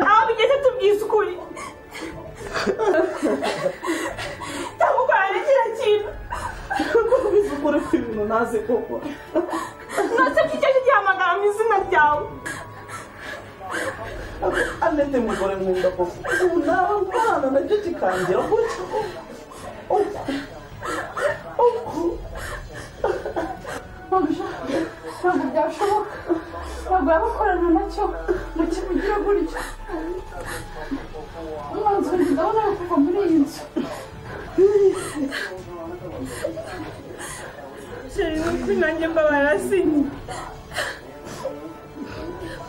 Abi yaşatın bir skuli. Tavuk ailesine çiğin. Ви спортивно нас і попа. Nasıl bir çeşit yamadan yüzüne yav. А не ти ми говоримо до попу. На рано, на тюті канді, а будь. Опку. Опку. Babuşa. Babuşa yavşamak. Babuşa koronana çok. Maçı bir kere buluş. Ulan sonra da ona yapıp bunu yiyin. Senin kunancın babana seni.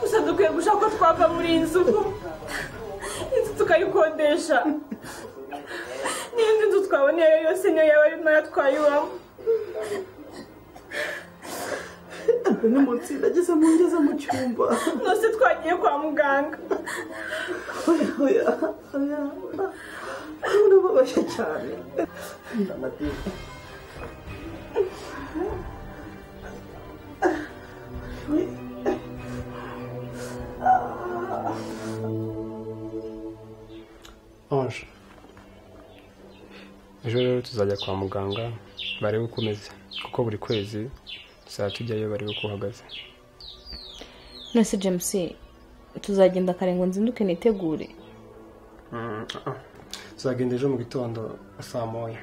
usadukuye gushaka ko twava muri iyi nzu ubu inzu tukayikodesha n'indi nzu twaboneye yose niyo yaba ari nayo twayibamo Ти не моці, да діса мунді за мочумба. mwese twagiye kwa muganga Ой, ой, а, а. Воно бабаша чарі. Ange ejo rero tuzajya kwa muganga barebe uko umeze kuko buri kwezi tuzajya tujyayo barebe uko uhagaze nonese james tuzagenda karengo nzinduke nitegure Mm, ah, ah. tuzagenda ejo mu gitondo saa moya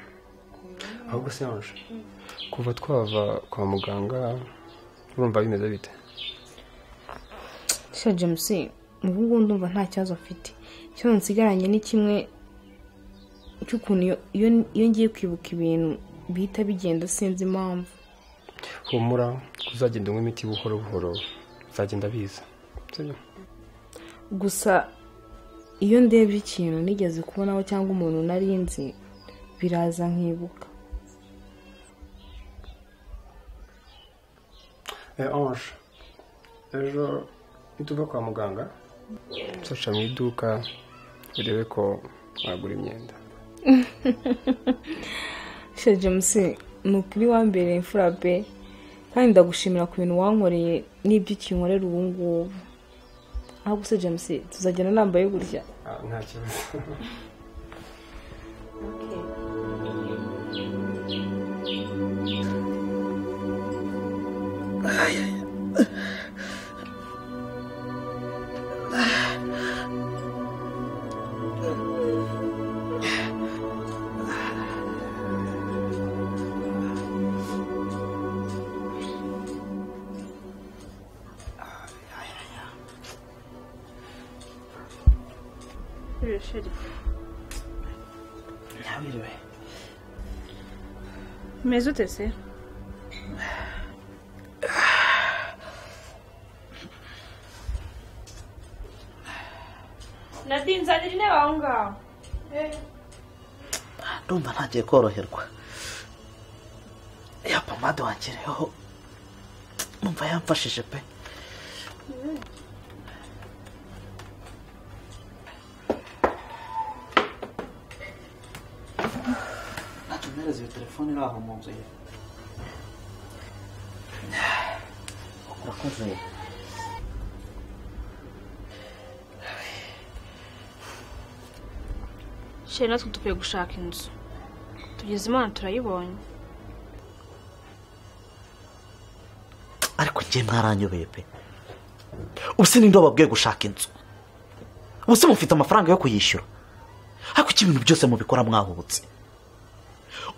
ahubwo se Ange kuva twava kwa muganga urumva bimeze bite sha james ubu ngubu ndumva nta kibazo mfite ikibazo nsigaranye ni kimwe cy'ukuntu iyo- iyo iyo ngiye kwibuka ibintu bihita bigenda sinzi impamvu humura uzagenda unywa imiti buhoro buhoro bizagenda biza sibyo gusa iyo ndebye ikintu nigeze kubonaho cyangwa umuntu nari nzi biraza nkibuka Eh, Ange ejo nituva kwa muganga tuzaca mu iduka urebe ko wagura imyenda sha james ni ukuri wambereye imfura be kandi ndagushimira ku bintu wankoreye n'ibyo ukinkorera ubu ngubu ahubwo se james tuzagenda nambaye gutya Ah, nta kibazo Я вірю. meze utese nadinzanira intebe aho ngaho Ndumva ntagiye koroherwa ya pomade wangereyeho numva yamfashije pe ntacyo mwereze iyo telefone iri aho mu nzu ye urakoze sheri natwe dukwiye gushaka inzu tugeze imana turayibonye ariko njye ntaranyobeye pe ubuse ninde wababwiye gushaka inzu ubuse mufite amafaranga yo kuyishyura ariko iki ibintu byose mubikora mwahubutse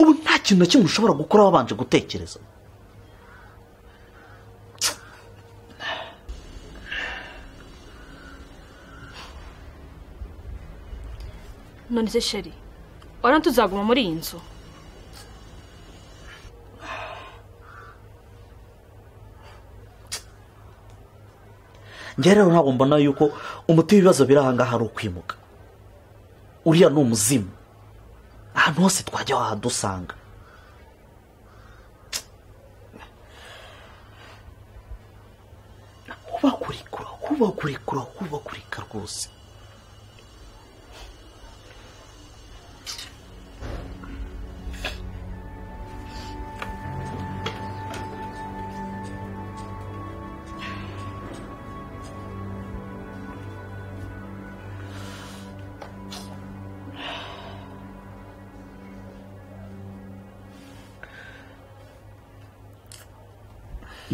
ubu nta kintu na kimwe ushobora gukora wabanje gutekereza none se sheri urabona tuzaguma muri iyi nzu njye rero ntabwo mbona yuko umuti w'ibibazo biri aha ngaha ari ukwimuka uriya ni umuzimu ahantu hose twajya wahadusanga kubakurikura kubakurikura kubakurika rwose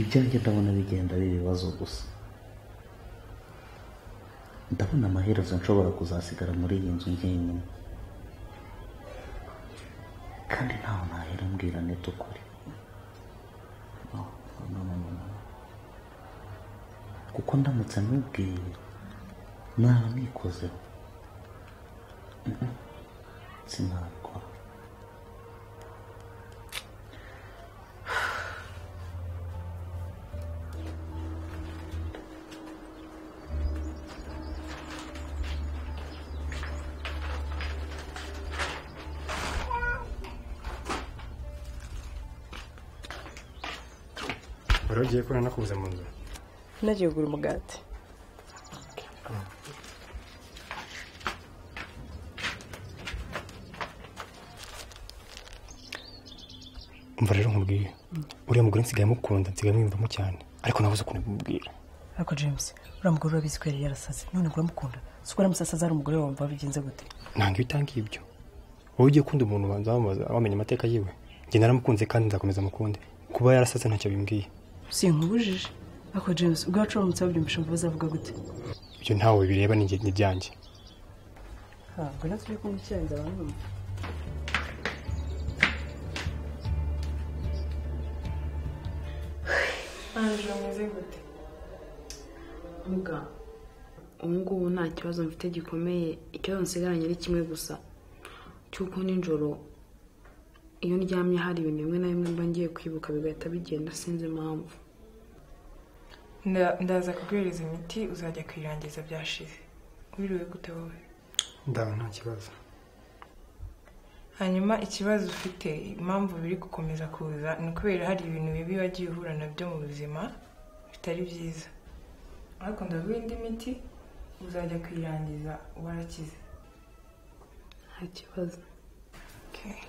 ibyanjye ndabona bigenda ari ibibazo gusa ndabona amaherezo nshobora kuzasigara muri iyi nzu njyenyine kandi ntawe nahera mbwira neta ukuri No, no, no, no, no. kuko ndamutse amubwiye mwaba mwikozeho Mhm. sinabikora wari ugiye kubona nakubuze mu nzu nagiye kugura umugati umva rero nkubwiye uriya mugore nsigaye mukunda nsigaye mwiyumvamo cyane ariko nabuze ukuntu bimubwira ariko james uriya mugore urabizi ko yari yarasaze none ngo uramukunda si uko aramusasaza ari umugore wumva bigenze gute ntabwo iyo utanga ibyo wowe ugiye ukunda umuntu ubanza wamubaza wamenya amateka yiwe njye naramukunze kandi nzakomeza mukunde kuba yarasaze ntacyo bimbwiye sinkubujije ariko james ubwacu uramutse babyumvishe umva bazavuga gute ibyo ntawe bireba ni njye- ni ibyanjye ntabwo natwe kumva icyarenze abantu bamwe Angela ameze gute muga ubu ngubu nta kibazo mfite gikomeye ikibazo nsigaranye ari kimwe gusa cy'uko nijoro iyo ndyamye hari ibintu bimwe na bimwe mba ngiye kwibuka bigahita bigenda sinzi impamvu Nda- ndaza kuguhereza imiti uzajya kuyirangiza byashize wiriwe gute wowe ndaba nta kibazo hanyuma ikibazo ufite impamvu biri gukomeza kuza ni ukubera hari ibintu bibi wagiye uhura nabyo mu buzima bitari byiza ariko ndaguha indi miti uzajya kuyirangiza warakize nta kibazo Okay.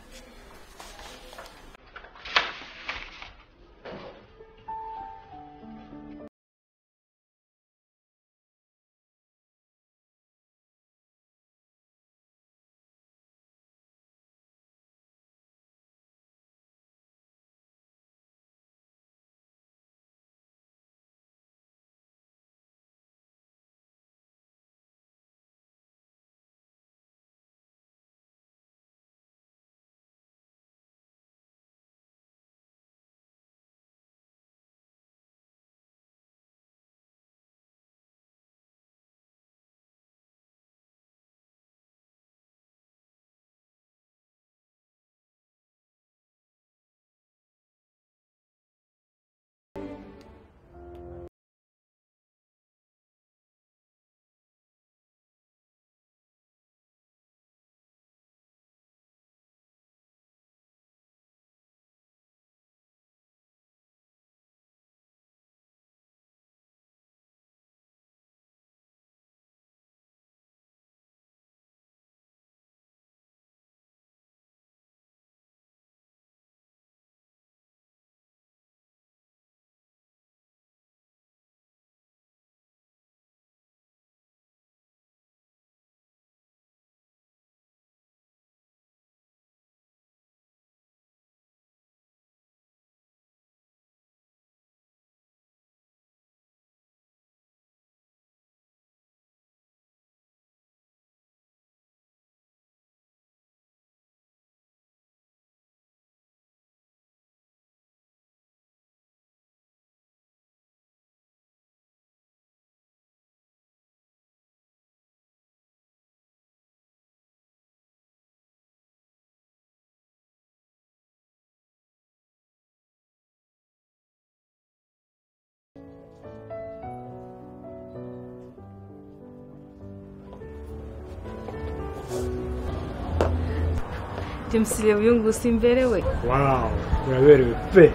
james reba uyu nguyu simberewe wawu uraberewe pe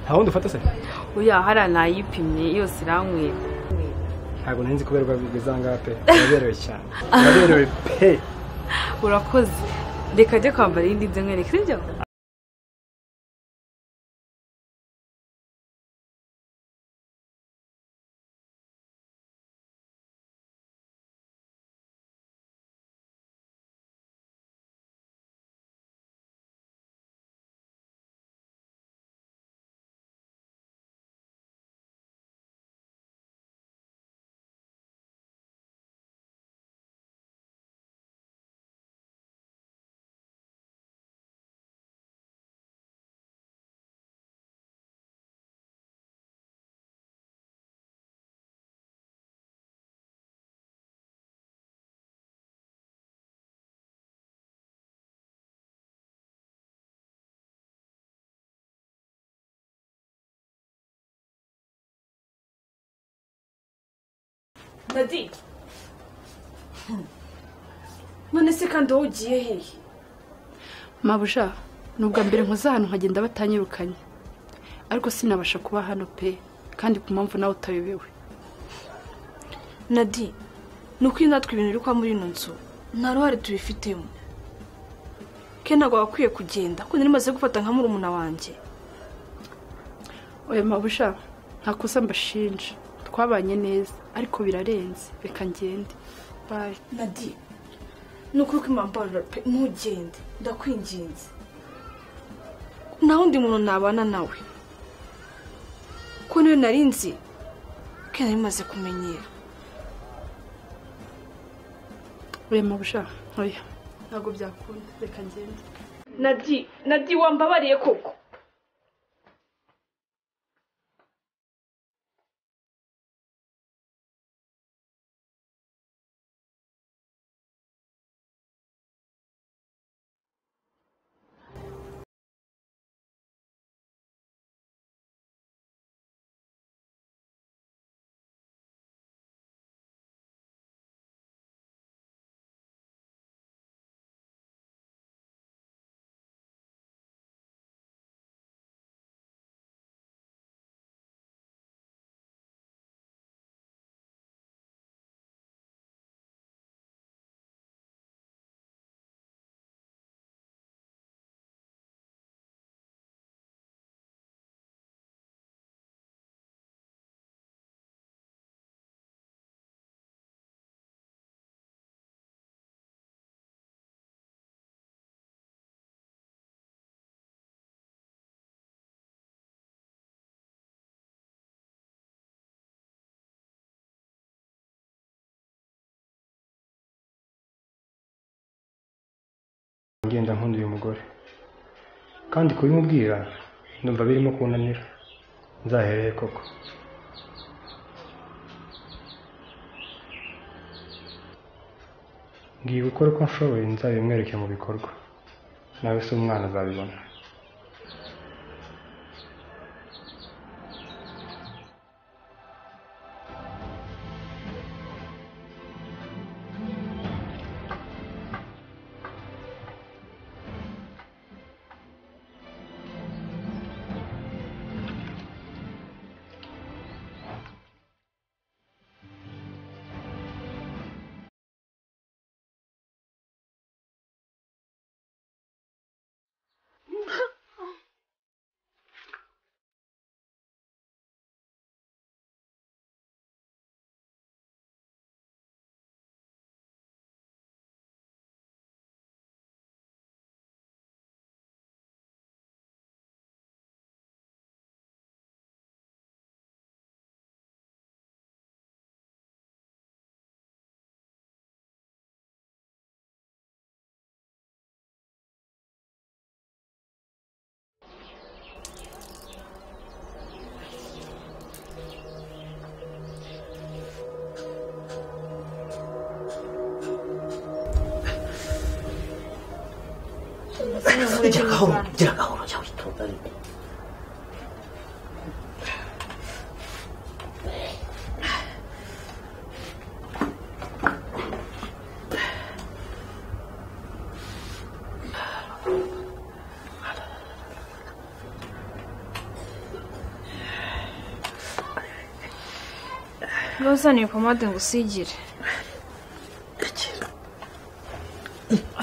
nta wundi ufata se uya hariya nayipimye yose iranywera ntabwo nari nzi kuberwa bigeze ahangaha pe uraberewe cyane uraberewe pe urakoze reka ajye kwambara iyindi nzu nkwereke sibyo dadi none se kandi wowe ugiye hehe mabuja ni ubwa mbere nkoze ahantu nkagenda batanyirukanye ariko sinabasha kuba hano pe kandi ku mpamvu nawe utayobewe nadi ni ukuri natwe ibintu biri kwa muri ino nzu nta ruhare tubifitemo ke ntabwo wakwiye kugenda kuko nari maze gufata nka murumuna wanjye oya mabuja nta kosa mbashinja twabanye neza ariko birarenze reka ngende bayi nadi ni ukuri kwimambarura pe ntugende ndakwinginze nta wundi muntu nabana nawe ko niyo nari nzi ko nari maze kumenyera oya mabuja oya ntabwo byakunda reka ngende nadi nadi wambabariye koko ngenda nkunda uyu mugore kandi kubimubwira ndumva birimo kunanira nzahereye koko ngiye gukora uko nshoboye nzabimwereke mu bikorwa nawe se umwana azabibona gira gahoro gira gahoro jya witonda ariko wazaniye pomade ngo usigire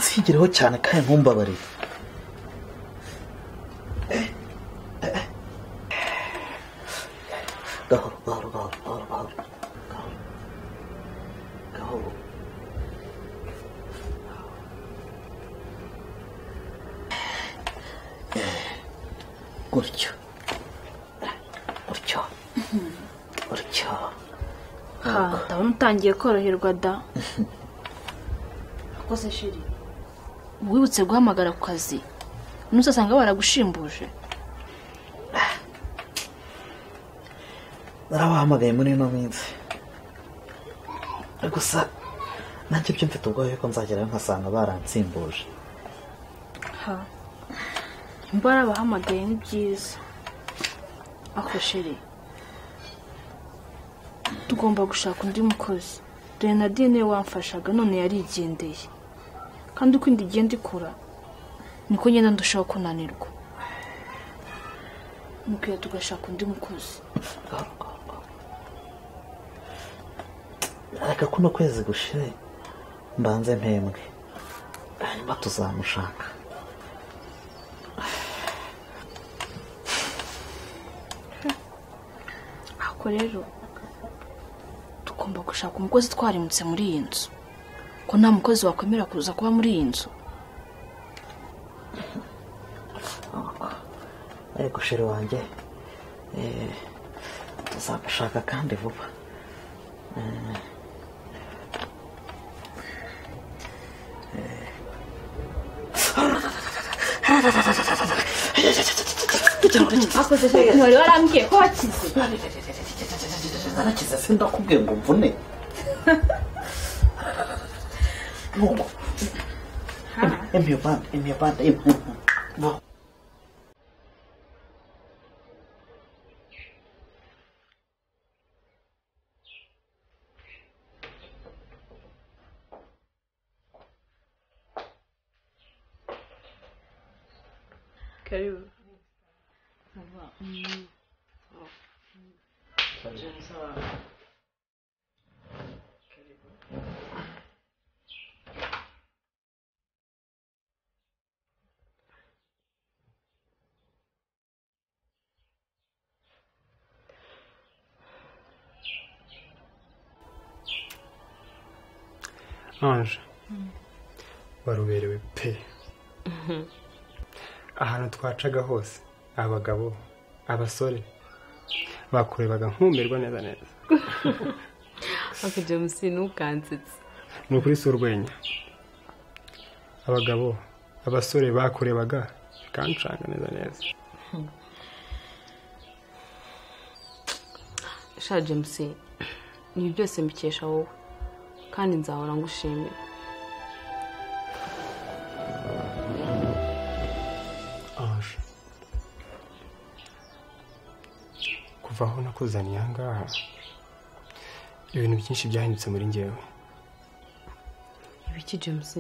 nsigireho cyane kandi ntumbabarire gahoro gahoro gahoro gahoro gahoro gahoro gutyo gutyo gutyo ha ndabona utangiye koroherwa da rwose shiri wibutse guhamagara ku kazi umunsi usanga baragushimbuje narabahamagaye muri ino minsi gusa nanjye byo mfite ubwoba yuko nzagerayo nkasanga baransimbuje ha nimba warabahamagaye ni byiza ako shiri ugomba gushaka undi mukozi dore na dine wamfashaga none yarigendeye kandi uko inda igenda ikura niko ngenda ndushaho kunanirwa mukwiye tugashaka undi mukozi reka kuno kwezi gushire mbanze mpembwe hanyuma tuzamushaka ako rero tugomba gushaka umukozi twarimutse muri iyi nzu ko nta mukozi wakwemera kuza kuba muri iyi nzu ariko shiri wanjye eh, tuzamushaka kandi vuba Eh, eh. wari warambwiye ko wakize narakize sindakubwiye ngo mvune nuko emiyo bande emiyo bande emiyo karibu anje waruberewe pe ahantu twacaga hose abagabo abasore bakurebaga nkumirwa neza neza ako james ntukansetse ni ukuri si urwenya abagabo abasore bakurebaga bikancanga neza neza sha james ibi byose mbikesha wowe kandi nzahora ngushimira anje kuva aho nakuzaniye aha ngaha ibintu byinshi byahindutse muri ngewe ibiki james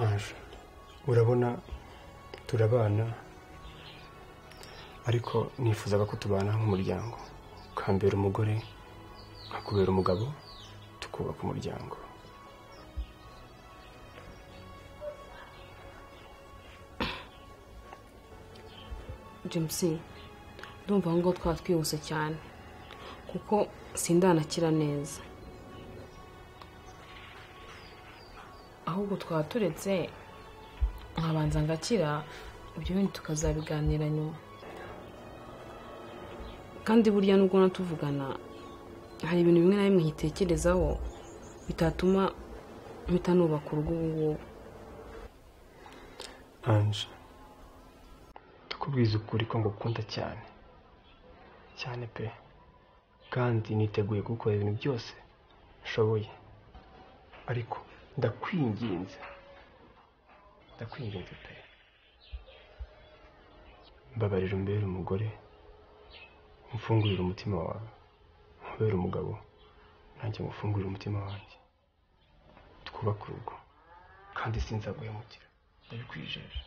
anje urabona turabana ariko nifuzaga ko tubana nk'umuryango ukambera umugore nkakubera umugabo tukubaka umuryango james ndumva aho ngaho twaba twihuse cyane kuko sindanakira neza ahubwo twaba turetse nkabanza ngakira ibyo bindi tukazabiganira nyuma kandi burya nubwo natuvugana hari ibintu bimwe na bimwe nkitekerezaho bitatuma mpita nubaka urugo ubu ngubu anje ndakubwiza ukuri ko ngukunda cyane cyane pe kandi niteguye gukora ibintu byose nshoboye ariko ndakwinginze ndakwinginze pe mbabarira umbere umugore umfungurire umutima wawe nkubere umugabo nanjye ngufungurire umutima wanjye twubake urugo kandi sinzaguhemukira ndabikwijeje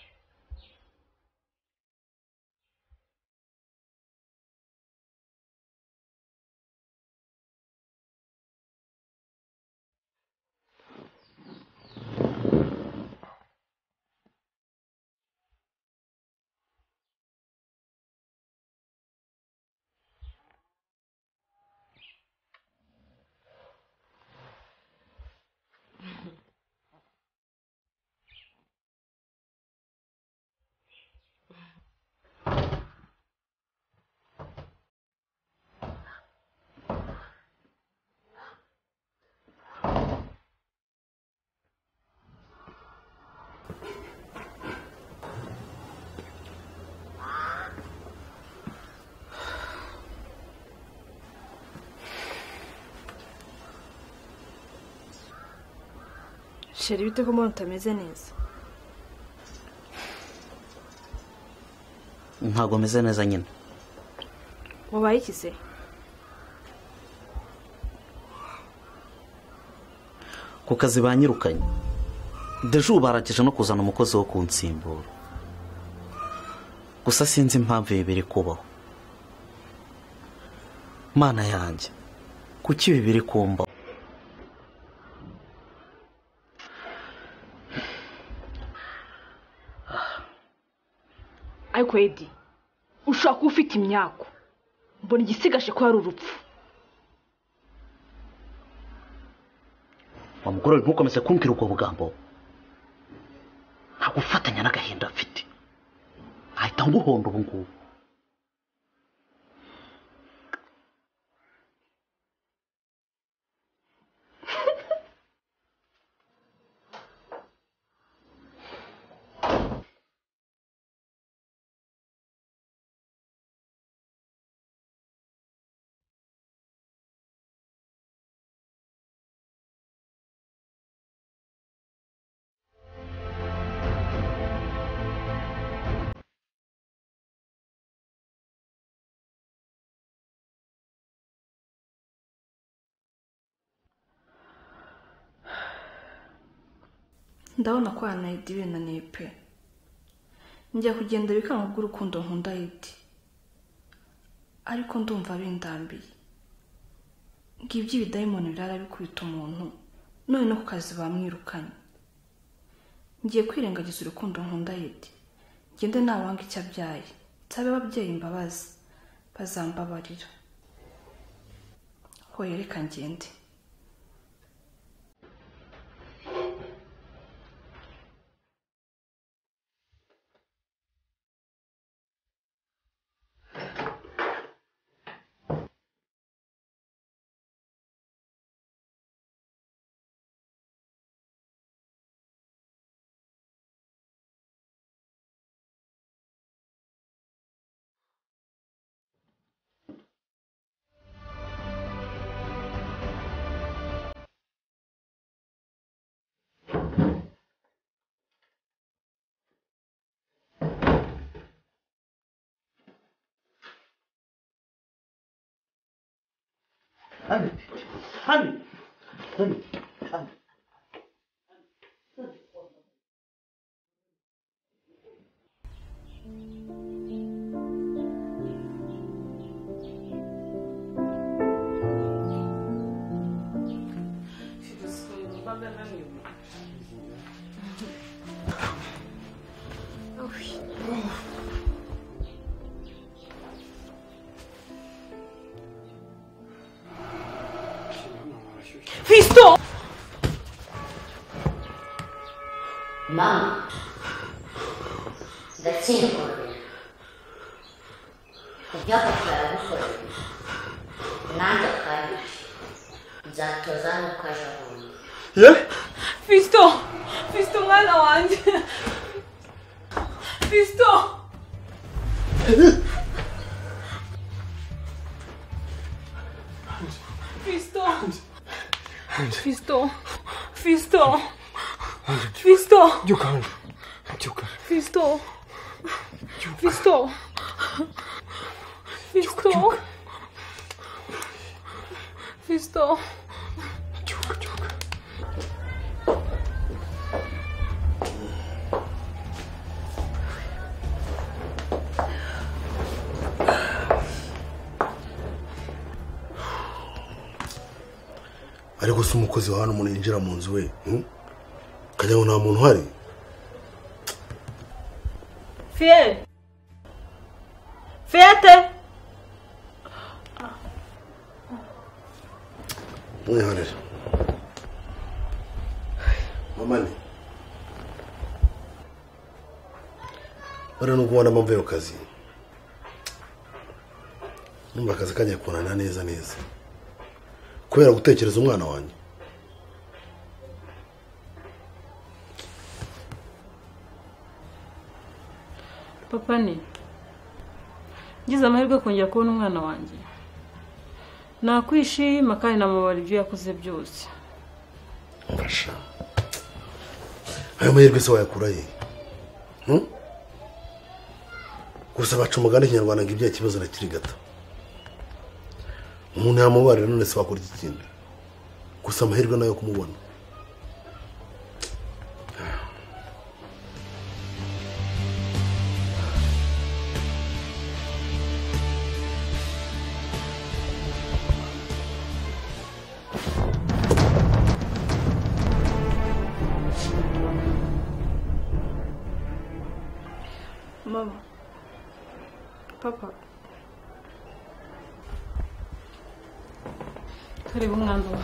sheri bite ko mbona utameze neza ntabwo meze neza nyine wabaye iki se ku kazi banyirukanye deje ubu barangije no kuzana umukozi wo kunsimbura gusa sinzi impamvu ibi biri kubaho mana yanjye kuki ibi biri kumbaho ariko edi ushobora kuba ufite imyako mbona igisigaje ko ari urupfu wa mugore we ntukomeze kumbwira ubwo bugambo ntabwo ufatanya n'agahinda afite ahita nguhonda ubu ngubu ndabona ko yanayidi binaniye pe njya kugenda bikanga bw'urukundo nkunda yidi ariko ndumva bindambiye ngo iby'ibidayimoni birara bikubita umuntu none no ku kazi bamwirukanye ngiye kwirengagiza urukundo nkunda yidi ngende ntabanga icyo abyaye nsabe ababyeyi imbabazi bazambabarira hoye reka ngende Hani, hani, hani, hani. Fiston mama ndakinguye kubyaka turabikorera nanjye akabije nzatoza nuko aje ahuye Fiston Fiston mwana wanjye Fiston Fiston Fiston Fiston Fiston byuka hanze byuka Fiston Fiston Fiston Fiston ariko si umukozi wa hano umuntu yinjira mu nzu we hmm? ukajya ngo nta muntu uhari Fiel Fiyate mwiharire mama ni bariya nubwo ubona mpamvu yo kazi numva akazi kajya kunana neza neza kubera gutekereza umwana wanjye papa ni ngize amahirwe kongera kubona umwana wanjye nakwishima kandi namubara ibyo yakoze byose mfasha ayo mahirwe se wayakura ye Hmm? gusa baca umugani kinyarwanda ngo ibyaha kibazo na kiri gato umuntu yamubarira none se wakora iki kindi gusa amahirwe nayo kumubona mama papa turebe umwanzuro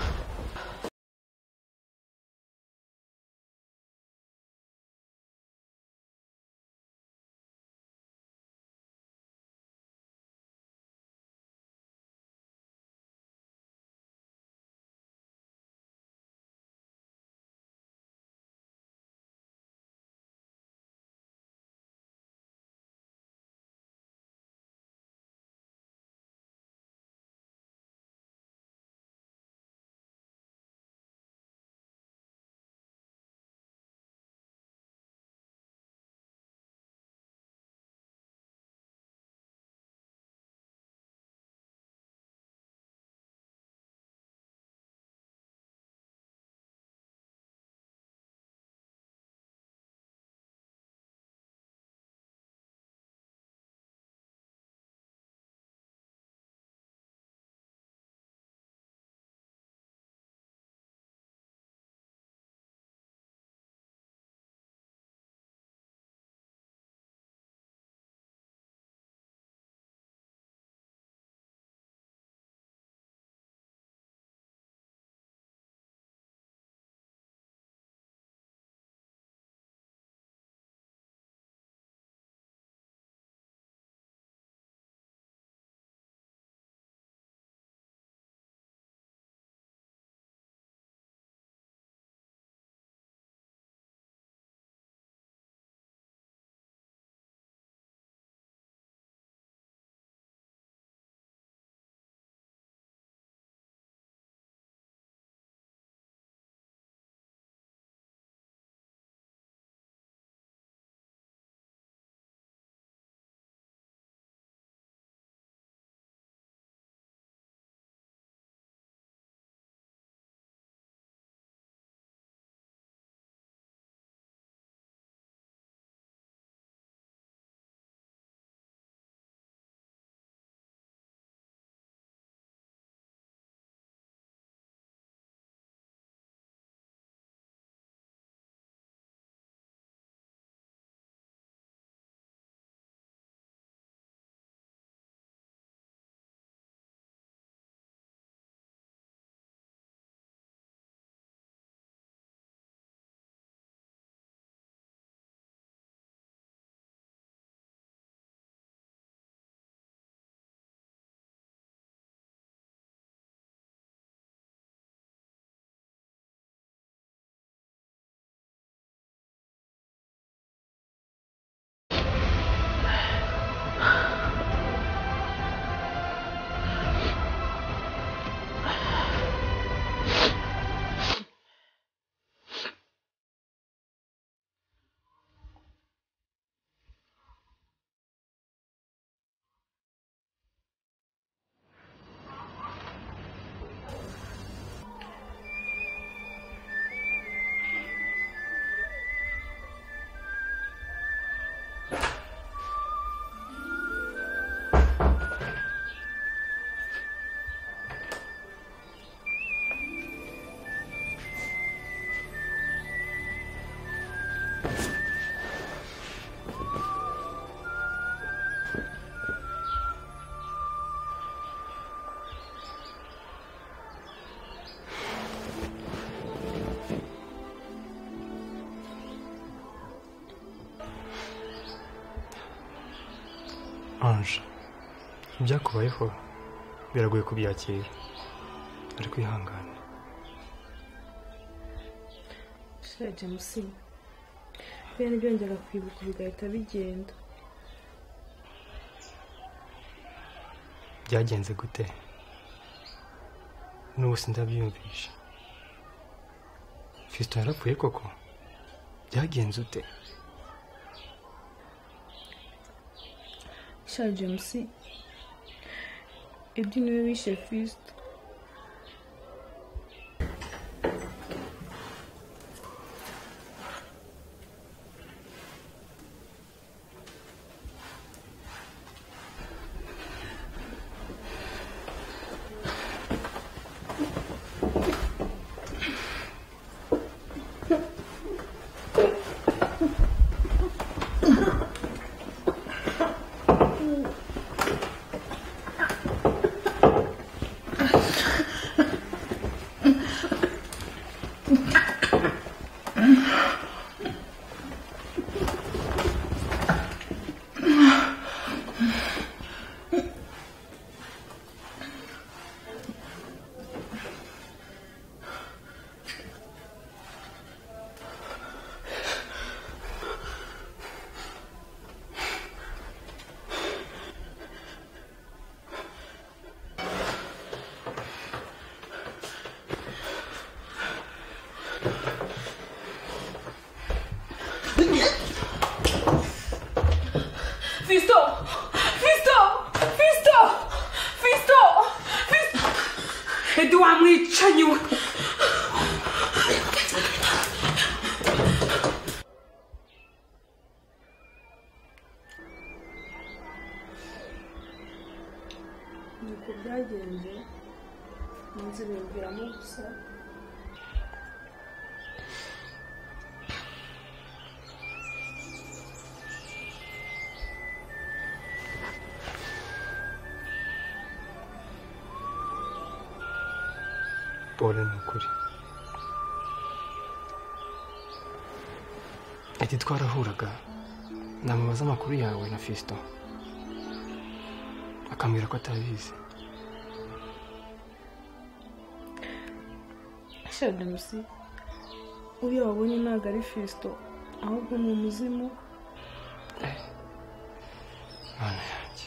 anje ibyakubayeho biragoye kubyakira ariko ihangane shira james bene byongera kwibuka bigahita bigenda byagenze gute n'ubu sindabyiyumvisha fiston yarapfuye koko byagenze ute sha james ibyo niwe wishe fisito Fisto! Fisto! Fisto! Fisto! Fisto! edu wamwicanyi we nuko byagenze munsi bimviramo gusa pole ni ukuri ati twarahuraga namubaza amakuru yawe na fisito akambwira ko atabizi sha james uyo wabonye ntabwo ari fisito ahubwo ni umuzimu mana yanjye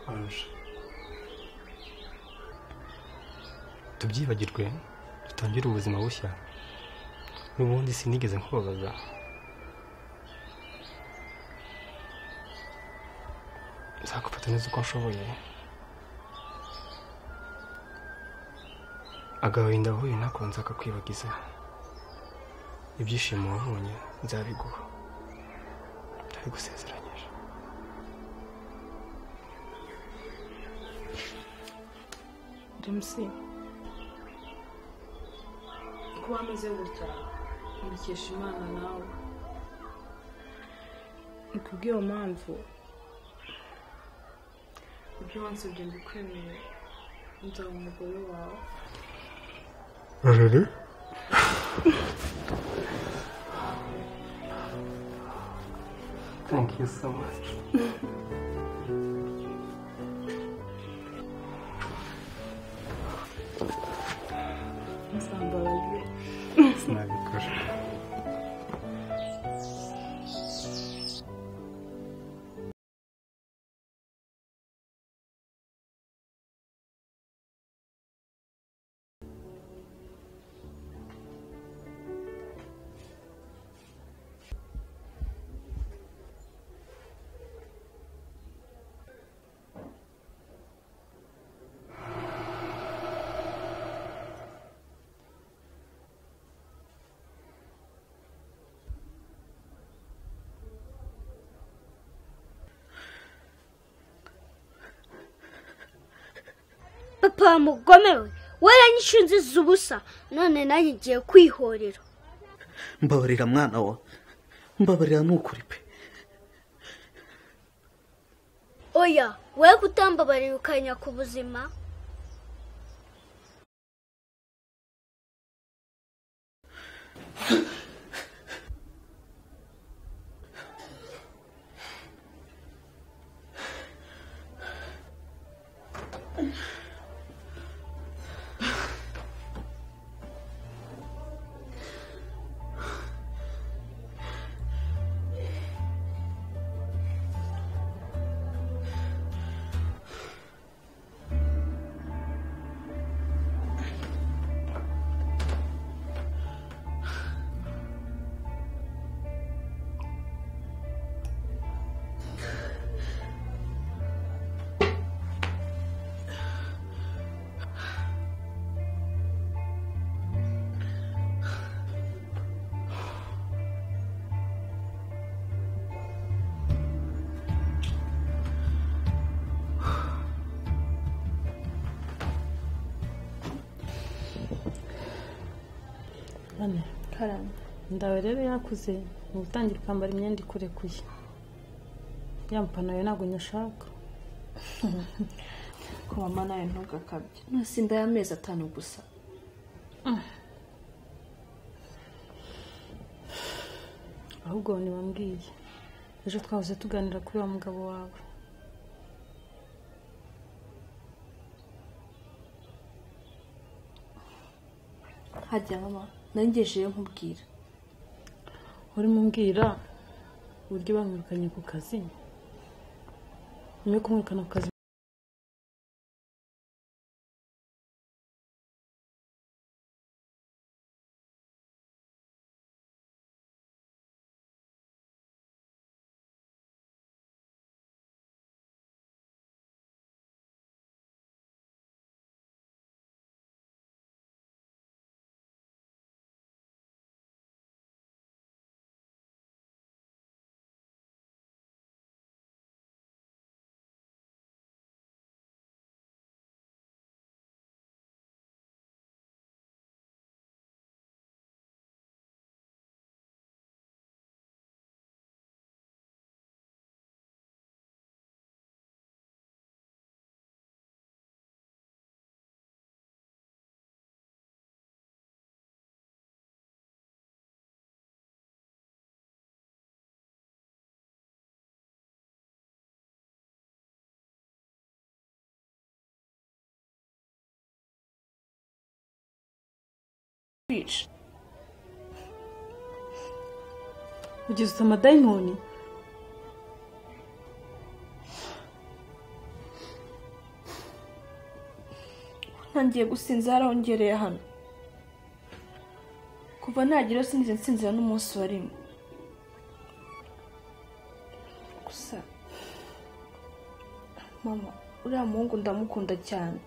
arusha tubyibagirwe dutangire ubuzima bushya n'ubundi sinigeze nkubabaza nzagufata neza uko nshoboye agahinda wahuye nako nzakakwibagiza ibyishimo wabonye nzabiguha ndabigusezeranyije james kuba ameze gutya mbikesha imana nawe ni kubw'iyo mpamvu ibyo wansabye mbikwemereye nzaba umugore wawe rururu thank you so much nsambabaye sinabikora papa mugomewe waranyishinze ubusa none nanjye ngiye kwihorera mbabarira mwana wa mbabarira nukuri pe oya we kutambabarira ukanya ku buzima none ndawe rero yakuze ni ugutangira ukambara imyenda ikurekuye ya mpantaro ntabwo nyashaka ko mama nawe ntugakabye nusinda y'amezi atanu gusa ahubwo ntibambwiye ejo twahoze tuganira kuri wa mugabo wawe hajya mama nangejeyo nkubwira urimo umbwira uburyo bamwirukanye ku kazi nyuma yo kumwirukana ku kazi kwica ugize amadayimoni ntangiye gusinzira arongereye hano kuva nagera sinzi nsinzira n'umunsi wa rimwe gusa mama uriya muhungu ndamukunda cyane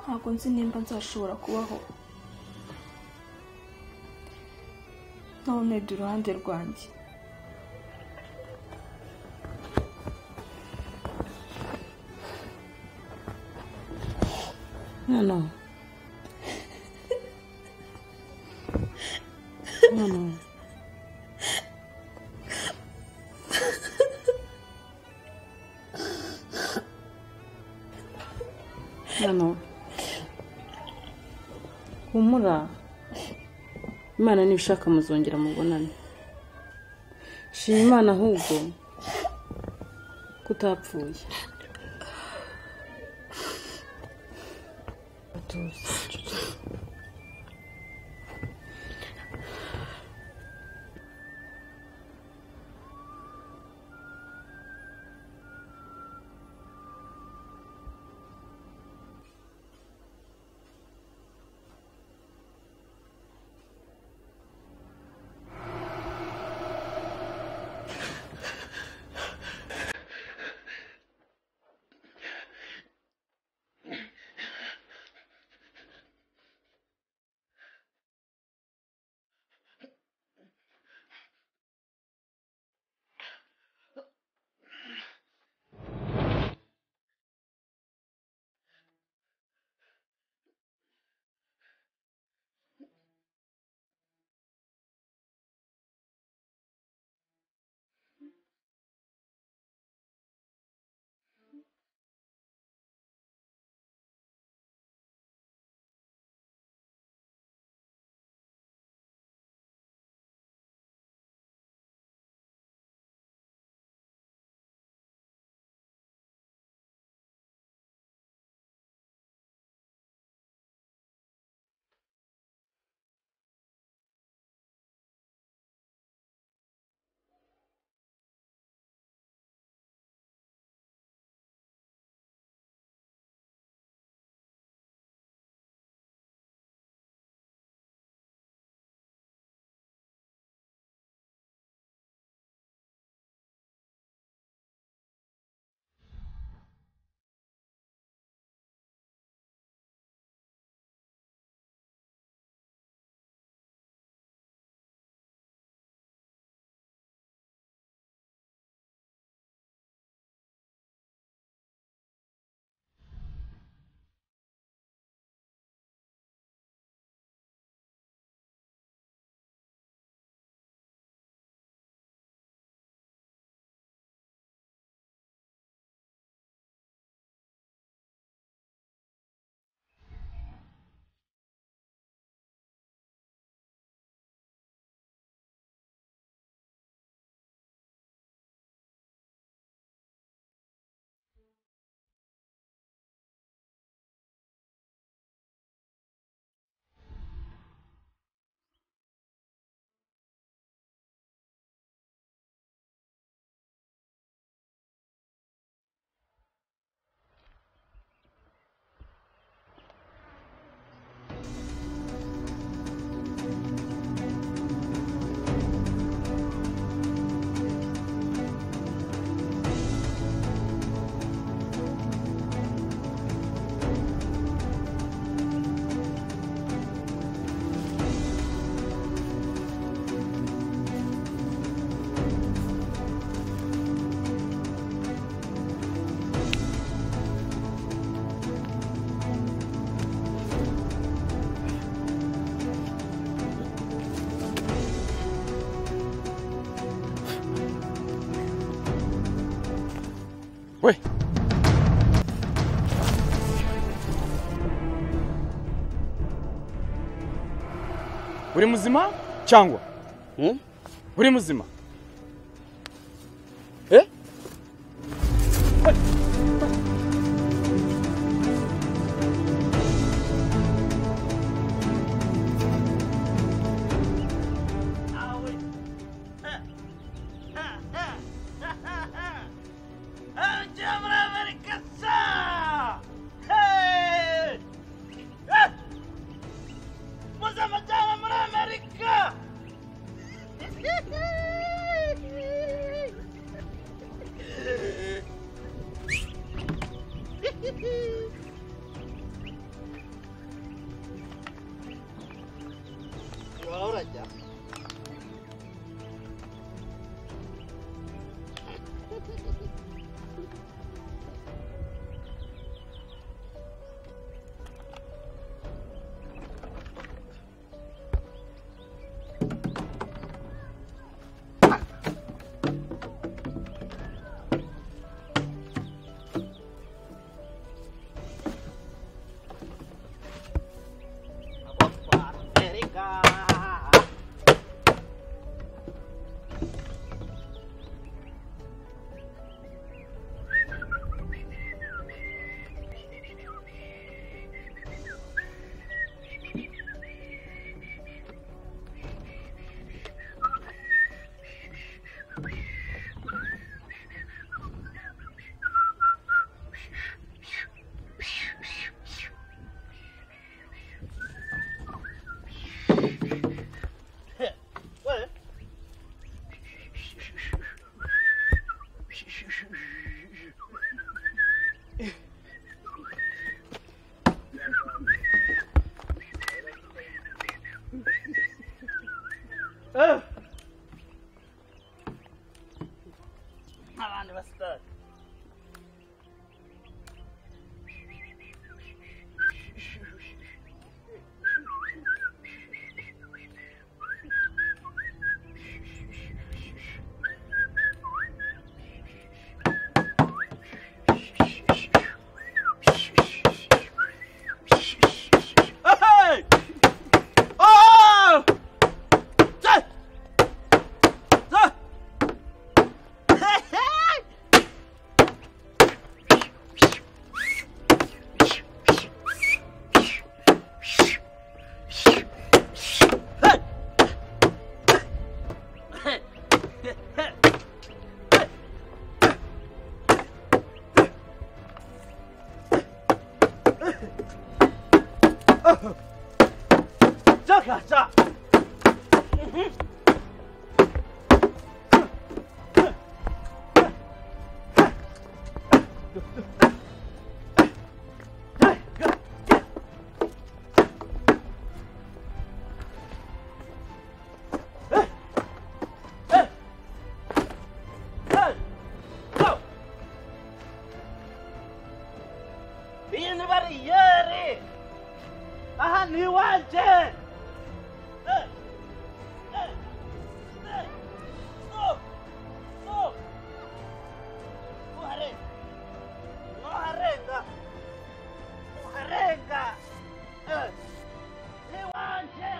ntabwo nzi nimba nzashobora kubaho none du iruhande rwanjye mwana we mwana we mwana we humura imana nibishaka muzongera mubonane shima imana ahubwo ko utapfuye we uri muzima cyangwa uri muzima eh abantu basitari Hey! Oh! Hey! Hey! Jaka, iyi ni bariyeri aha ni iwanje Eh, eh, eh, stop, stop. Uharenga, uharenga, uharenga, Eh, ni iwanje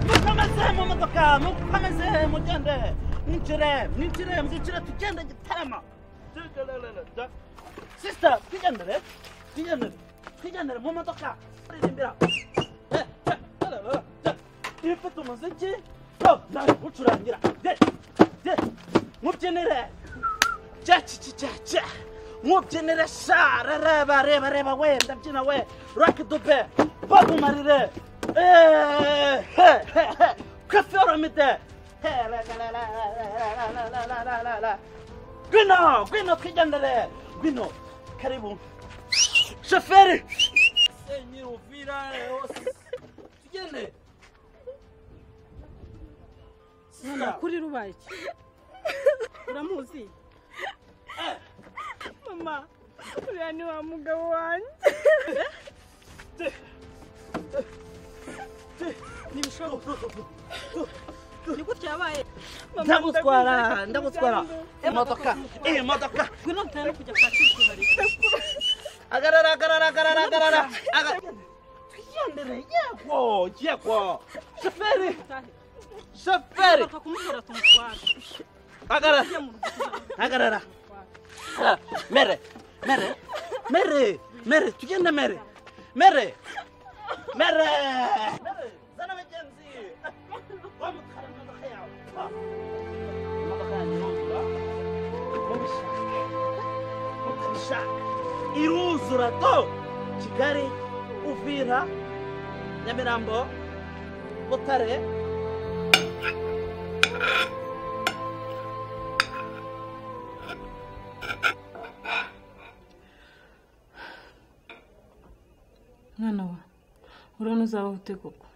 mukomeze mu modoka mukomeze mugende mwinjire mwinjire mwinjire tugende gitarama sisita twigendere twigendere twigendere mu modoka turirimbira iyo ufite umuziki yo nawe ucurangira de de mubyinire cya cya mubyinire shara reba reba reba we ndabyina we rock dube babumarire kweferomide gwino gwino twigendere gwino karibu shoferi senyiri uvira tugende none kuri rubaye iki uramuzi mama uriya ni wa mugabo wanjye ntibishoboka ni gutya yabaye ndagutwara ndagutwara imodoka iyi modoka ngwino ntera no kujya kwa kirikubari agarara agarara agarara agarara aga- twigendere yego yego shoferi shoferi kumubwira tumutwara agarara agarara Ah, mere mere mere mere tugende mere mere mere zana abagenzi wa mutwara imodoka yawe Ah, imodoka yanjye iruzura mubishaka mutabishaka iruzura to kigali uvira nyamirambo butare mwana wa urabona uzabaho ute koko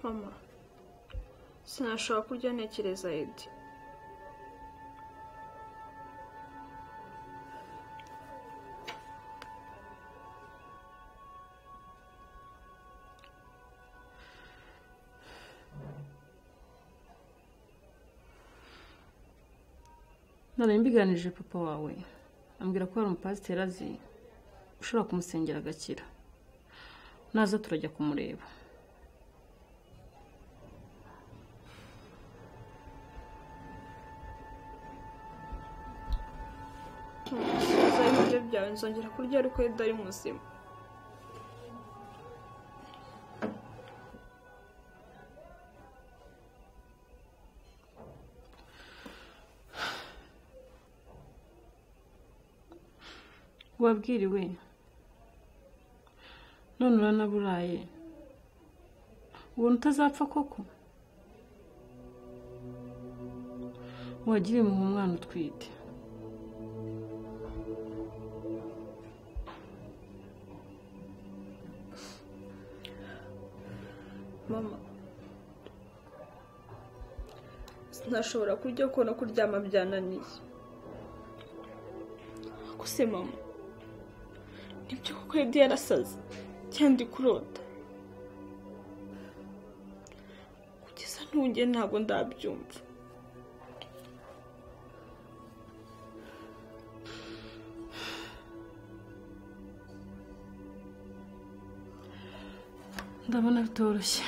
mama sinashobora kurya ntekereza edi none mbiganirije papa wawe ambwira ko hari umupasiteri azi ushobora kumusengera agakira naza turajya kumureba ntuzuzaho ibiryo byawe nzongera kurya ariko edi ari muzima wabwiriwe none uranaburaye ubona utazapfa koko wagiye muha umwana utwite mama sinashobora kurya kubona kuryama byananiye gusa mama nibyo koko edi yarasaze cyandi kurota kugeza ntunge ntabwo ndabyumva ndabona bitoroshye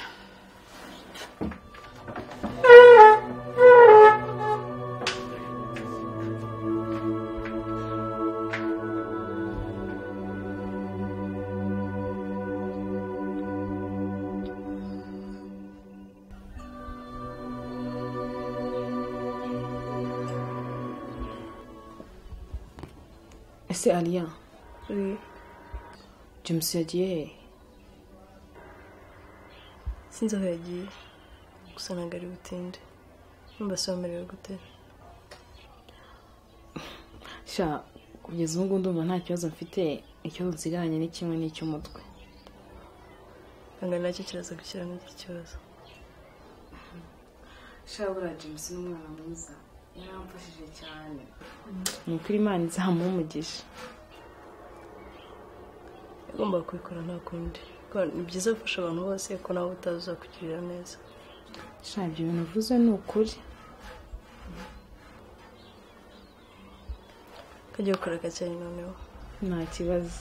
ese ariya james yagiye he sinzi aho yagiye gusa ntabwo ari butinde mbasobanurira gute sha kugeza ubu ngubu ndumva nta kibazo mfite ikibazo nsigaranye ni kimwe n'icy'umutwe ntabwo nacyo kiraza gushyiramo iki kibazo sha buriya james ni umwana mwiza yaramfashije cyane ni ukuri imana izamuha umugisha yagombaga kubikora nta kundi kuko ni byiza gufasha abantu bose ko nawe utazi uzakugirira neza sha ibyo bintu uvuze ni ukuri ukajya gukora gake noneho nta kibazo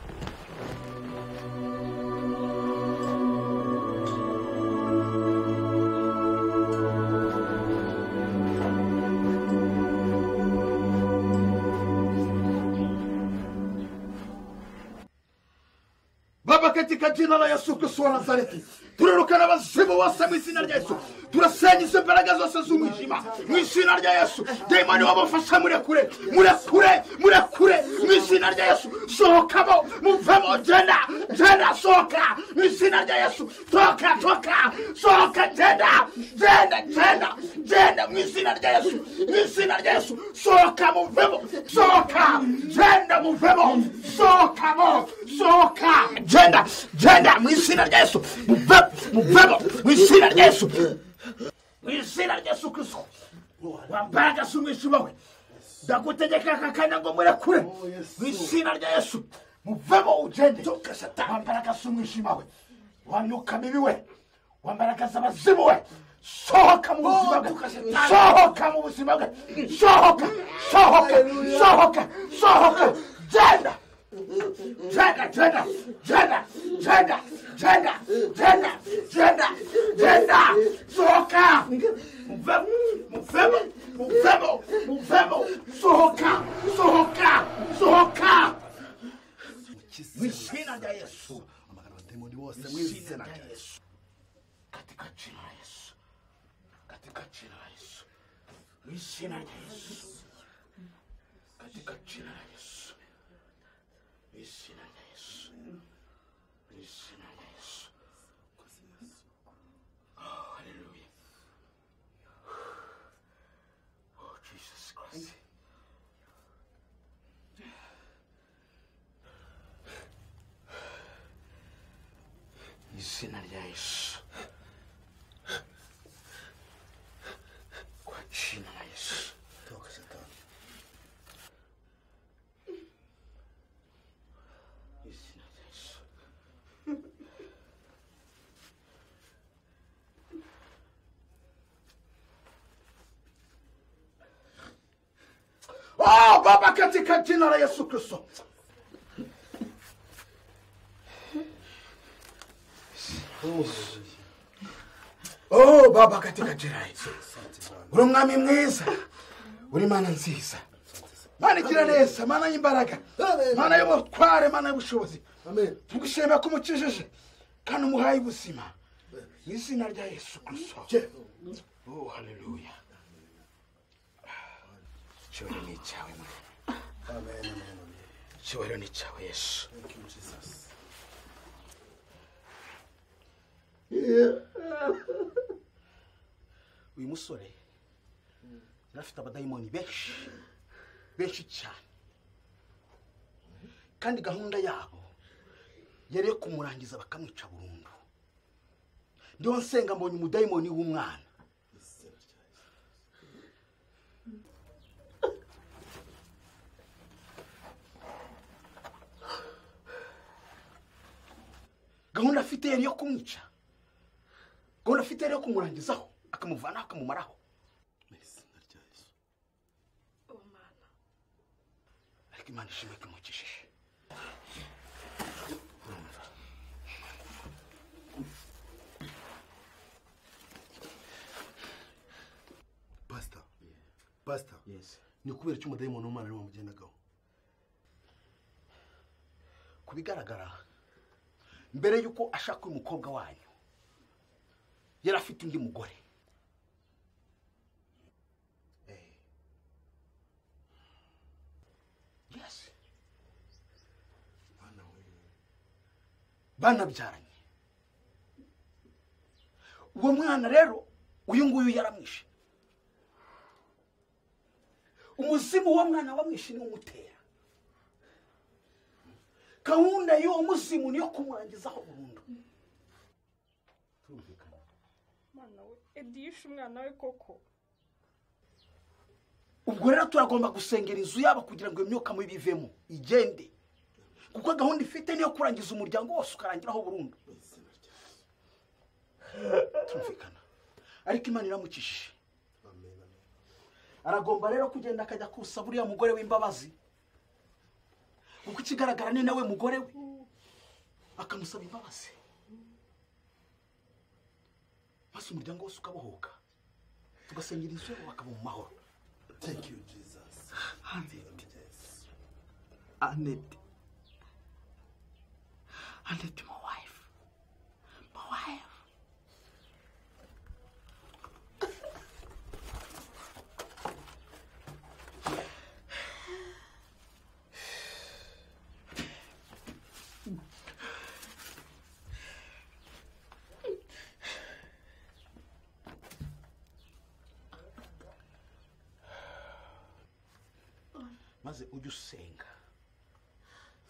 Thank kuva katika jina la yesu kristo wa nazareti turarukana abazimu bose mu izina rya yesu turasenya izo mbaraga zose z'umwijima mu izina rya yesu demoni wabafasha murekure murekure murekure mu izina rya yesu sohokamo muvemo genda genda sohoka mu izina rya yesu toka toka sohoka genda genda genda genda mu izina rya yesu mu izina rya yesu sohoka muvemo sohoka genda muvemo sohokamo sohoka genda genda mu izina rya yesu muvemo muvemo mu izina rya yesu mu izina rya yesu kirisito wambaraga si umwijima we ndagutegeka aka kanya ngo murekure mu izina rya yesu muvemo ugende wambaraga si umwijima we wanyuka mibi we wambaragaza abazimu we sohoka mu buzima bwe sohoka mu buzima bwe sohoka sohoka sohoka sohoka genda genda genda genda genda genda genda genda genda sohoka muvemo muvemo muvemo muvemo sohoka sohoka sohoka mu izina rya yesu demoni wose mu izina rya yesu katika jina la yesu katika jina la yesu mu izina rya yesu katika jina la yesu mu izina rya yesu mu izina rya yesu Oh, hallelujah. Oh, Jesus Christ. mu izina rya yesu kwa jina la yesu toka satani mu izina rya yesu Oh, Baba katika jina la Yesu Kristo. Oh, Baba katika jina la Yesu. Uri umwami mwiza. Uri mana nziza. Mana igira neza, mana y'imbaraga. Mana y'ubutware, mana y'ubushobozi. Tugushimira ko umukijije kandi umuhaye ubuzima. Mu izina rya Yesu Kristo. Oh, haleluya. Icyubahiro ni icyawe Mwami. Icyubahiro ni icyawe Yesu. uyu musore yari afite abadayimoni benshi benshi cyane kandi gahunda yabo yari iyo kumurangiza bakamwica burundu ndiho nsenga mbonye umudayimoni w'umwana gahunda afite yari iyo kumwica gahunda afite yari iyo kumurangizaho akamuvanaho akamumaraho ariko imana ishimwe ko imukijije pasita pasita ni kubera iki umudayimoni w'umwana ariwe wamugendagaho ku bigaragara mbere y'uko ashaka uyu mukobwa wanyu yari afite undi mugore Yes. banabyaranye uwo mwana rero uyu nguyu yaramwishe umuzimu w'uwo mwana wamwishe ni umutera gahunda y'uwo muzimu niyo kumurangizaho burundu mwana we edi yishe umwana we koko ubwo rero turagomba gusengera inzu yabo kugira ngo iyo myuka mibi ivemo igende kuko gahunda ifite niyo kurangiza umuryango wose ukarangiraho burundu turumvikana ariko imana iramukishije aragomba rero kugenda akajya kusa buriya mugore w'imbabazi kuko ikigaragara ni nawe mugore we akamusaba imbabazi maze umuryango wose ukabohoka tugasengera inzu yabo bakaba mu mahoro thank you jesus aneti aneti aneti mama maze ujye usenga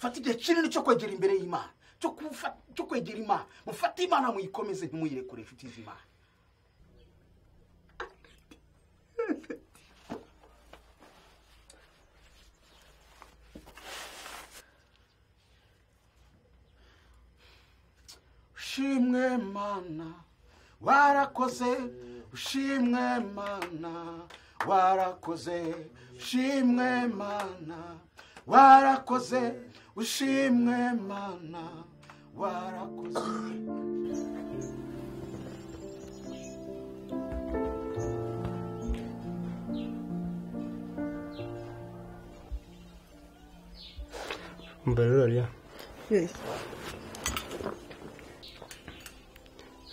fata igihe kinini cyo kwegera imbere y'imana cyo kufa- cyo kwegera imana mufate imana muyikomeze ntimuyirekure inshuti z'imana ushimwe mana warakoze ushimwe mana warakoze ushimwe mana warakoze ushimwe mana warakoze mbere rariya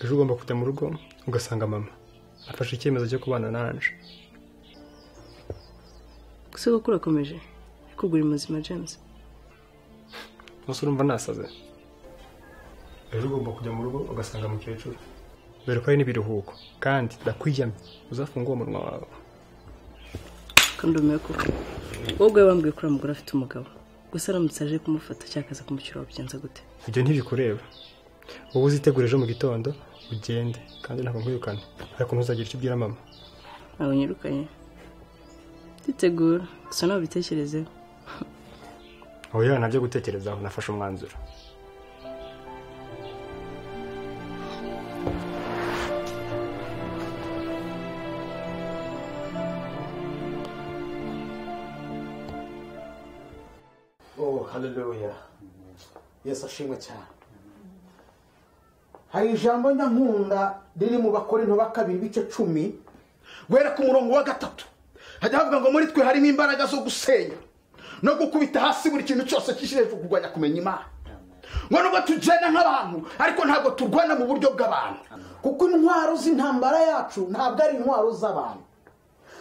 ejo ugomba kujya mu rugo ugasanga mama afashe icyemezo cyo kubana nanje gusa kuko urakomeje ariko uri muzima james gusa urumva nasaze ejo ugomba kujya mu rugo ugasanga mukecuru dore ko hari n'ibiruhuko kandi ndakwiyamye uzafunge uwo munwa wawe kandi umenye ko wowe wambwiye ko uriya mugore afite umugabo gusa aramutse aje kumufata cyangwa akaza kumushyira wabigenza gute ibyo ntibikureba wowe uzitegura ejo mu gitondo ugende kandi ntabwo nkwirukana hari ukuntu uzagira icyo ubwira mama ntabwo nyirukanye nditegura gusa ntabwo bitekerezeho oya ntabyo gutekerezaho nafashe umwanzuro oh haleluya yesu ashimwe cyane hari ijambo nyankunda riri mu bakorinto ba kabiri ibice cumi guhera ku murongo wa gatatu hajya havuga ngo muri twe harimo imbaraga zo gusenya no gukubita hasi buri kintu cyose kishije kurwanya kumenya imana ngo nubwo tugenda nk'abantu ariko ntabwo turwana mu buryo bw'abantu kuko intwaro z'intambara yacu ntabwo ari intwaro z'abantu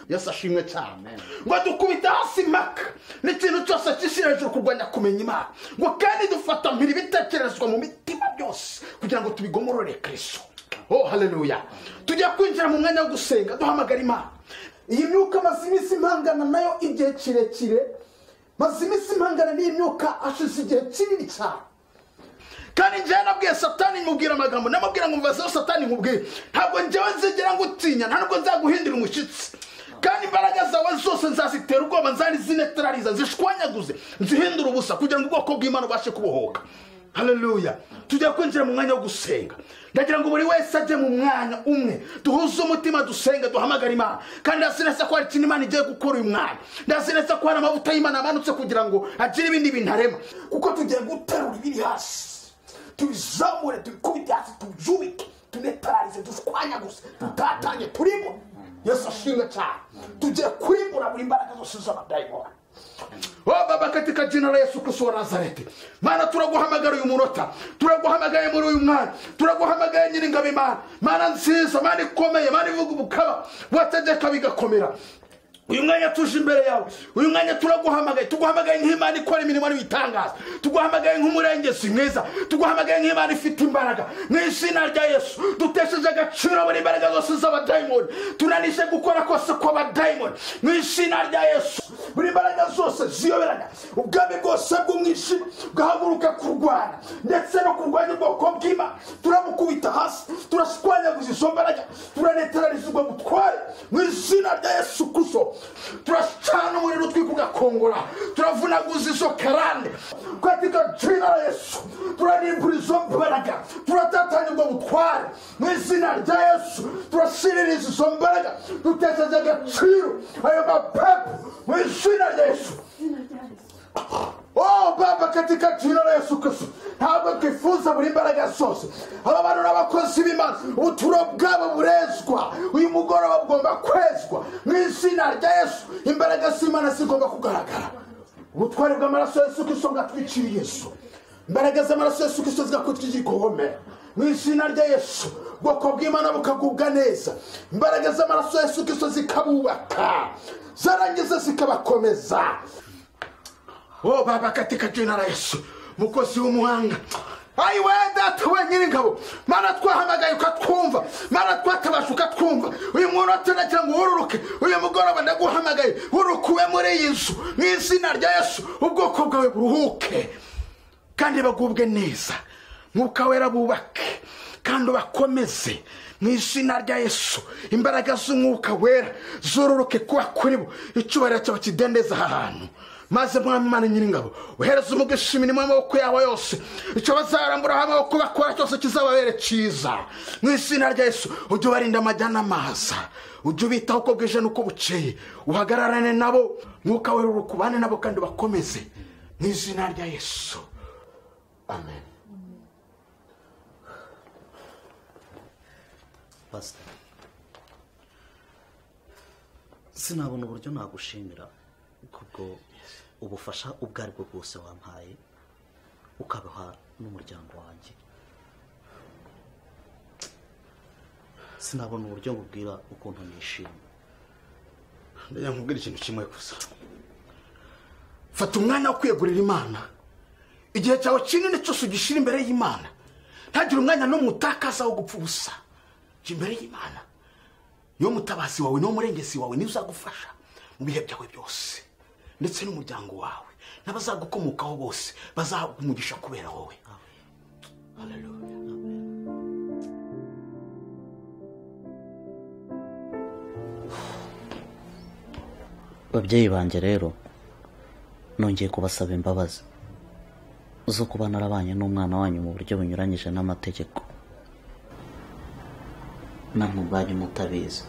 yesu ashimwe cyane ngo dukubita hasi impaka n'ikintu cyose kishira hejuru kurwanya kumenya imana ngo kandi dufata mpiri ibitekerezwa mu mitima byose kugira ngo tubigomorore kristo oh haleluya tujya kwinjira mu mwanya wo gusenga duhamagara imana iyi myuka maze iminsi impangana nayo igihe kirekire maze iminsi impangana n'iyi myuka ashize igihe kinini cyane kandi njyewe nabwiye satani nkubwira amagambo namubwira ngo mvazeho satani nkubwire ntabwo njyewe nzigera ngutinya nta nubwo nzaguhindura umushyitsi kandi imbaraga zawe zose nzazitera ubwoba nzari zinetarariza zishwanyaguze nzihindura ubusa kugira ngo ubwoko bw'imana ubashe kubohoka haleluya tujya kwinjira mu mwanya wo gusenga ndagira ngo buri wese ajye mu mwanya umwe duhuze umutima dusenga duhamagara imana kandi ndazi neza ko hari ikintu imana igiye gukora uyu mwanya ndazi neza ko hari amavuta y'imana amanutse kugira ngo agire ibindi bintu arema kuko tugiye guterura ibiri hasi tubizamure tubikubite hasi tubyubike tunetararize dushwanyaguze tutatanye turimo yesu ashimwe cyane tugiye kurimbura buri mbaraga zose z'abadayimoni Oh, baba katika jina la yesu kristo wa nazareti mana turaguhamagara uyu munota turaguhamagaye muri uyu mwanya turaguhamagaye nyiringabo imana mana nziza mana ikomeye mana ivuga ubukaba wategeka bigakomera uyu mwanya tuje imbere yawe uyu mwanya turaguhamagaye tuguhamagaye nk'imana ikora imirimo ariyo itangaza tuguhamagaye nk'umurengezi mwiza tuguhamagaye nk'imana ifite imbaraga mu izina rya yesu dutesheje agaciro buri mbaraga zose z'abadayimoni tunanije gukora kose kw'abadayimoni mu izina rya yesu buri mbaraga zose ziyoberana ubwami bwose bw'umwijima bwahaguruka kurwana ndetse no kurwanya ubwoko bw'imana turabukubita hasi turashwanyaguza izo mbaraga turanetarariza ubwo butware mu izina rya yesu kristo turacana umuriro utwika ugakongora turavunaguza izo karande katika jina la yesu turanimbura izo mbaraga turatatanya ubwo butware mu izina rya yesu turasiririza izo mbaraga dutesheje agaciro ayo mapepo mu izina rya yesu Oh Baba, katika jina la Yesu Kristo, ntabwo twifuza buri mbaraga zose aba bantu n'abakozi b'Imana ubuturo bwabo burezwa uyu mugoroba bugomba kwezwa mu izina rya Yesu imbaraga z'Imana zigomba kugaragara ubutware bw'amaraso ya Yesu Kristo bwatwikiriye Yesu imbaraga z'amaraso ya Yesu Kristo zigakutwikira igihome mu izina rya Yesu ubwoko bw'Imana bukagubwa neza imbaraga z'amaraso ya Yesu Kristo zikabubaka zarangiza zikabakomeza Oh, baba katika jina la yesu mukozi w'umuhanga ayi we data we nyir'ingabo mana twahamagaye ukatwumva mana twatabasha ukatwumva uyu muntu atanagira ngo wururuke uyu mugoroba ndaguhamagaye wurukuwe muri iyi nzu mu izina rya yesu ubwoko bwawe buruhuke kandi bagubwe neza mwuka wera bubake kandi ubakomeze mu izina rya yesu imbaraga z'umwuka wera zururuke kuba kuri bo icyubahiro cyawe kidendeza aha hantu maze mwami imana nyir'ingabo uhereze umugisha imirimo y'amaboko yabo yose icyo bazaramburaho amaboko bakora cyose kizababere cyiza mu izina rya yesu ujye ubarinda amajya n'amaza ujye ubitaho uko bwije n'uko bukeye uhagararane nabo mwuka we ukubane nabo kandi bakomeze mu izina rya yesu amen pasita sinabona uburyo nagushimira kubwo ubufasha ubwo ari bwo bwose wampaye ukabaha n'umuryango wanjye sinabona uburyo nkubwira ukuntu nishimye ndagira nkubwira ikintu kimwe gusa fata umwanya wo kwiyegurira imana igihe cyawe kinini cyose ugishyira imbere y'imana ntagire umwanya n'umwe utakaza wo gupfa ubusa jya imbere y'imana niwo mutabazi wawe niwo murengezi wawe niwe uzagufasha mu bihe byawe byose ndetse n'umuryango wawe n'abazagukomokaho bose bazahabwa umugisha kubera wowe babyeyi banjye rero nongeye kubasaba imbabazi zo kuba narabanye n'umwana wanyu mu buryo bunyuranyije n'amategeko namwe ubwanyu mutabizi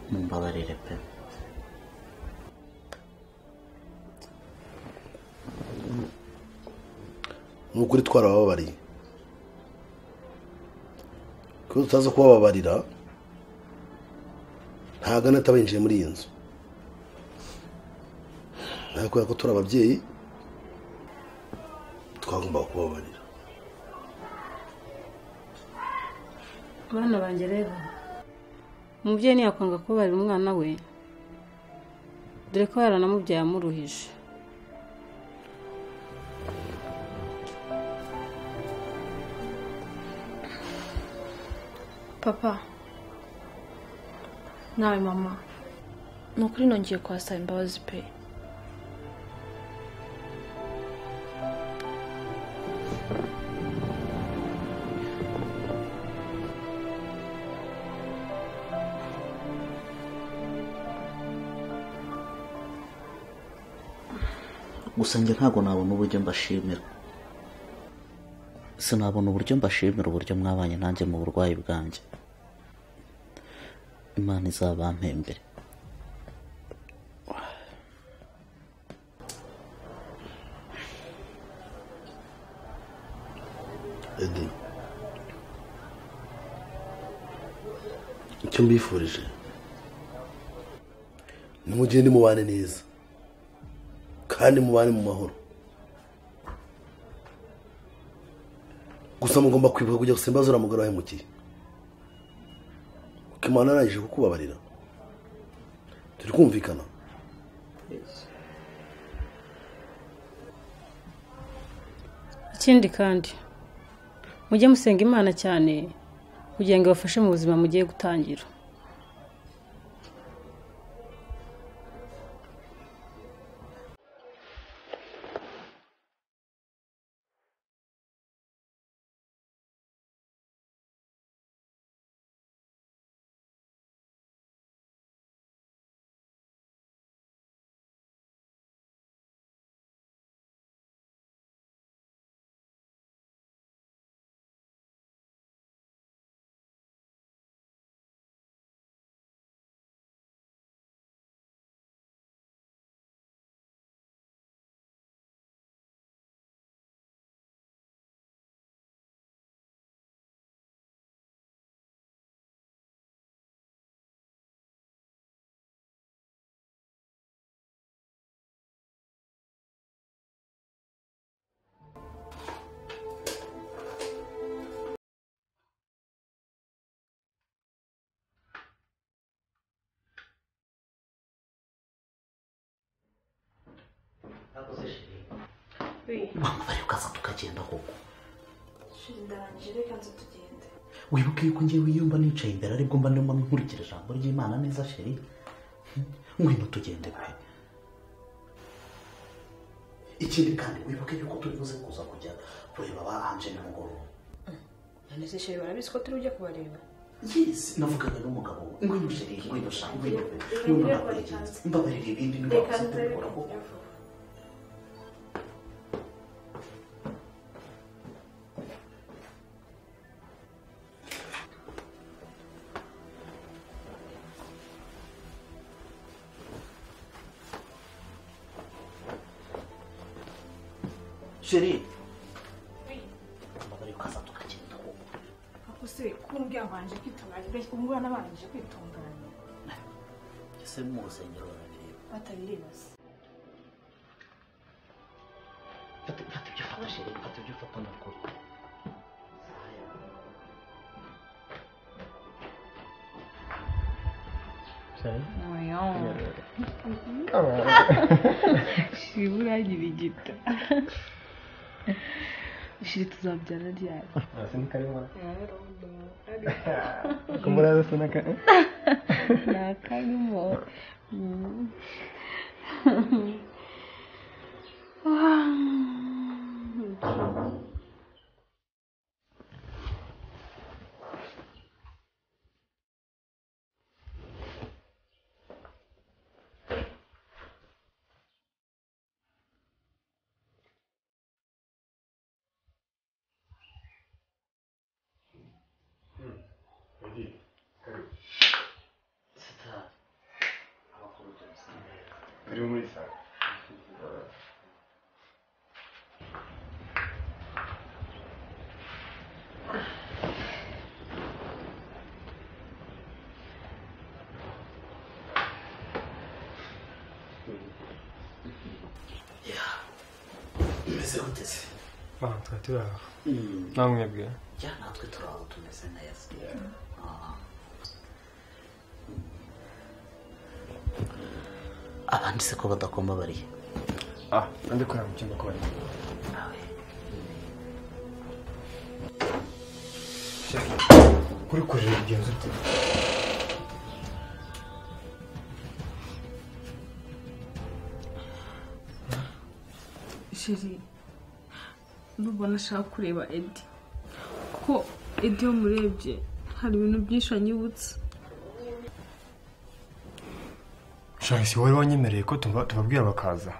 mumbabarire pe ni ukuri twarabababariye kuko tutazi kubababarira ntabwo anata binjiye muri iyi nzu nawe kubera ko turi ababyeyi twagombaga kubabarira abana banjye rero umubyeyi ntiyakwanga kubabarira umwana we dore ko yaranamubyaye amuruhije papa nawe mama ni ukuri nongeye kuhasaba imbabazi pe gusa njye ntabwo nabona uburyo mbashimira sinabona uburyo mbashimira uburyo mwabanye nanjye mu burwayi bwanjye imana izabampembere edi icyo mbifurije nimugende mubane neza kandi mubane mu mahoro gusa mugomba kwibuka kujya gusa imbazo uramugara wahemukiye kuko imana arangije kukubabarira turi kumvikana ikindi kandi mujye musenga imana cyane kugira ngo ibafashe mu buzima mugiye gutangira mpamvu bari ukaza tukagenda koko shira indarangije reka nzu tugende wibuke yuko ngewe iyo mba nicaye imbere aribwo mba ndimo nkurikira ijambo ry'imana neza sheri ngwino tugende pe ikindi kandi wibuke yuko turi buze kuza kujya kureba ba anje nimugoroba none se shira barabizi ko turi bujya kubareba yes navugaga n'umugabo we ngwino sheri ngwino sha ngwino ngwino ndakwegera mbabarira ibindi reka nibabuze kubikora nzu kuko sheri mbabarira ukaza tukagenda koko ako se ko umbwira banje kwitunganya umbwira nabanje kwitunganya ese mu rusengero barabireba batabireba se fata fata ibyo fata sheri fata ibyo fata nakuri shira uragira igita shira tuzabyara ryari Hasi ni karemano. Kumuraza sana ka. nakarimo Uri muri sare. umeze gute se Ah, twari turi aho. Mm. Nta mwebwe. ya natwe turi aho tumeze neza Ah. abandi se ko badakoma bariya Ah, ndi kureba mu cyumba ko bari. Sheri, kuri kureba igenzi ute? shiri nubona ashaka kureba edi kuko edi iyo murebye hari ibintu byinshi anyibutsa Shari si wowe wanyemereye ko tuba- tubabwira bakaza.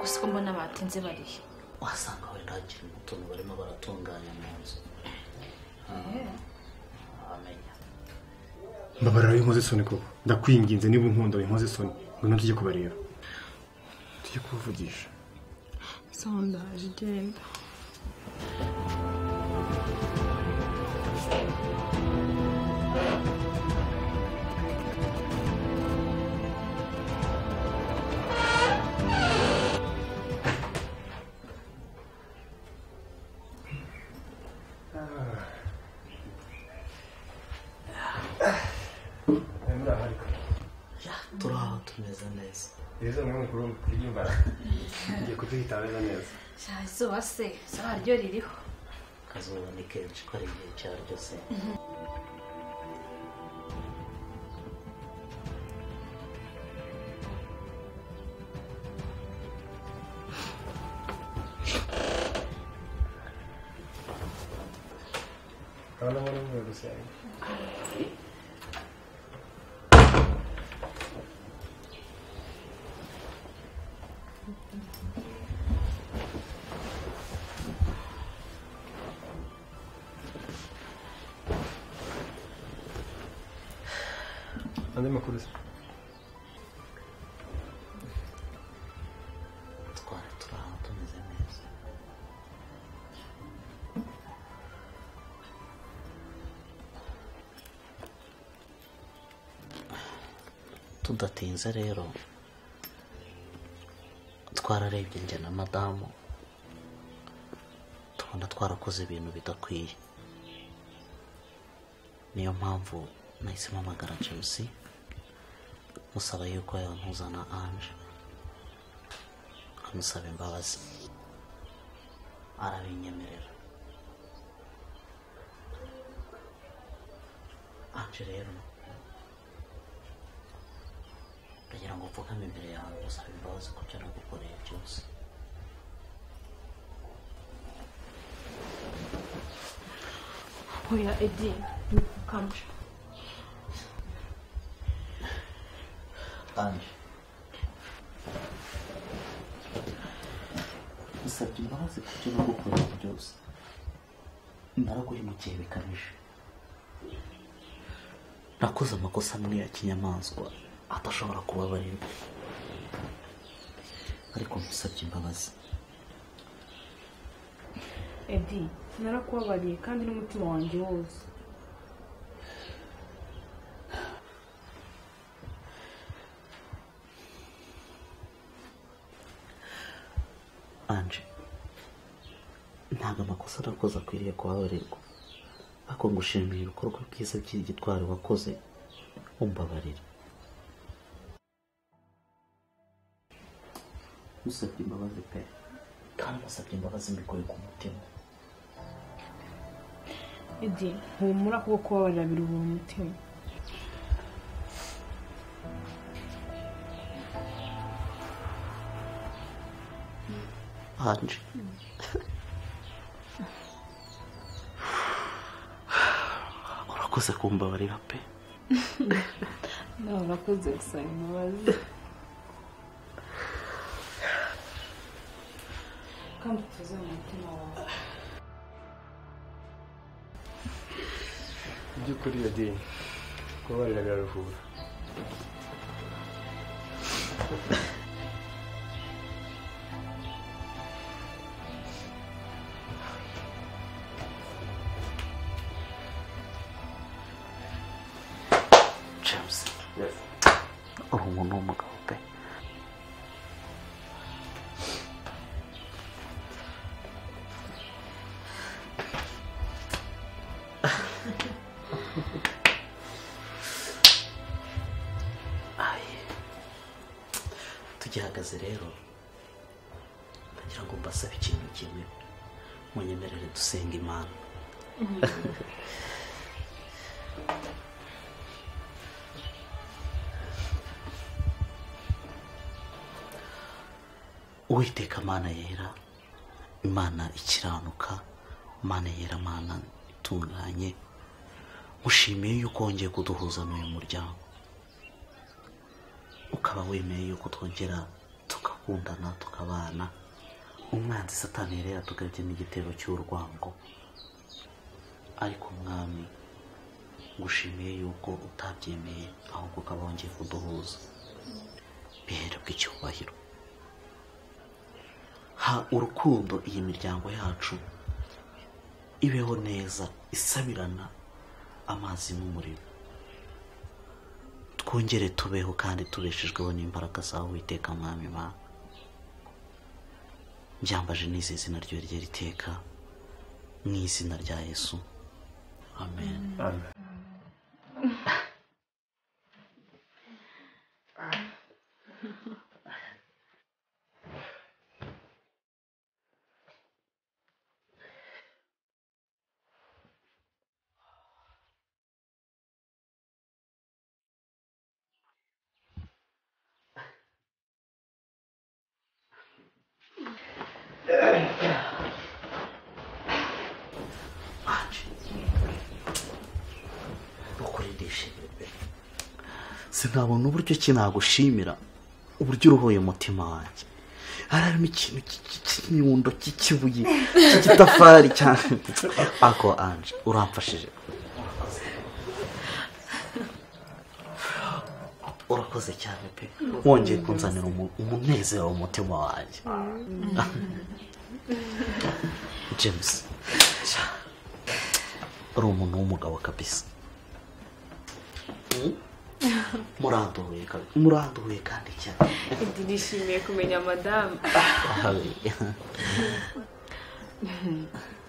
gusa mbona batinze barihe wasanga wenda hakirimo utuntu barimo baratunganya mu nzu wamenya Mbabarira w'inkoze isoni koko. Ndakwinginze niba unkunda w'inkoze isoni. Ngwino tujye kubareba. Tujye kuvugisha. sawa ndaje genda turi aho tumeze neza Ibiza mwe mukuru kurya imbara. Ngiye kuduhitanira neza. cyane izuba se izuba ryo ririho akazuba ni kenshi ko ari igihe cyaryo se Abana bo n'umwe gusa. Andi makuru se. twari turi aho tumeze neza tudatinze rero twararebye njye na madamu tubona twarakoze ibintu bidakwiye niyo mpamvu nahise mpamagara james musaba yuko yampuzana anje amusaba imbabazi arabinyemerera anje rero ndagira ngo upfukame imbere yawe musaba imbabazi ku byo nagukoreye byose oya edi ntukame anje usabye imbabazi ku byo nagukoreye byose naraguhemukiye bikabije nakoze amakosa amwe ya kinyamaswa atashobora kubabarirwa ariko musabye imbabazi edi narakubabariye kandi n'umutima wanjye wose anje ntabwo amakosa nakoze akwiriye kubabarirwa ariko ngushimiye ibikorwa byiza by'igitwari wakoze umbabarira usabye imbabazi pe kandi musabye imbabazi mbikore ku mutima edi humura kuko kubabarira biruhura umutima anje urakoze kumbabarira pe nawe urakoze gusaba imbabazi kandi utuze mu mutima wawe mu by'ukuri yadini kubabarira biraruhura james uri umuntu w'umugabo pe Aye. tugihagaze rero ndagira ngo mbasabe ikintu kimwe munyemerere dusenga imana uwiteka mana yera imana ikiranuka mana yera mana itunganye mushimiye yuko wongeye kuduhuza n'uyu muryango ukaba wemeye yuko twongera tugakundana tukabana umwanzi satani yerera tukajya n'igitero cy'urwango ariko mwami ngushimiye yuko utabyemeye ahubwo ukaba wongeye kuduhuza bihererwa icyubahiro ha urukundo iyi miryango yacu ibeho neza isabirana amazi n'umuriro twongere tubeho kandi tubeshejweho n'imbaraga zawe witeka mwami Imana byambaje n'izi zina ryo rye riteka mu izina rya yesu amen ukuri ndishimye pe sinabona uburyo ki nagushimira uburyo uruhuye umutima wanjye harimo ikintu cy- cy- cy'inyundo cy'ikibuye cy'igitafari cyane ako anje uramfashije urakoze cyane pe wongeye kunzanira umu- umunezero mu mutima wanjye james uri umuntu w'umugabo kabisa muranduhuye kabisa muranduhuye kandi cyane edi nishimiye kumenya madamu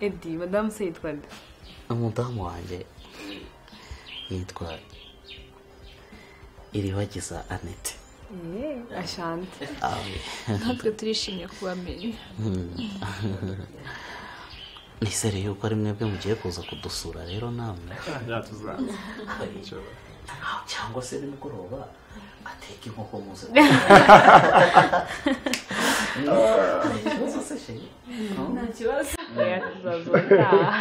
edi madamu se yitwa nde umudamu wanjye yitwa iribagiza anete ashante Awe. natwe turishimye kubamenya Mm. ni seri yuko ari mwebwe mugiye kuza kudusura rero namwe cyangwa se nimugoroba ateka inkoko muze Nta kibazo. Oya, tuzazoga.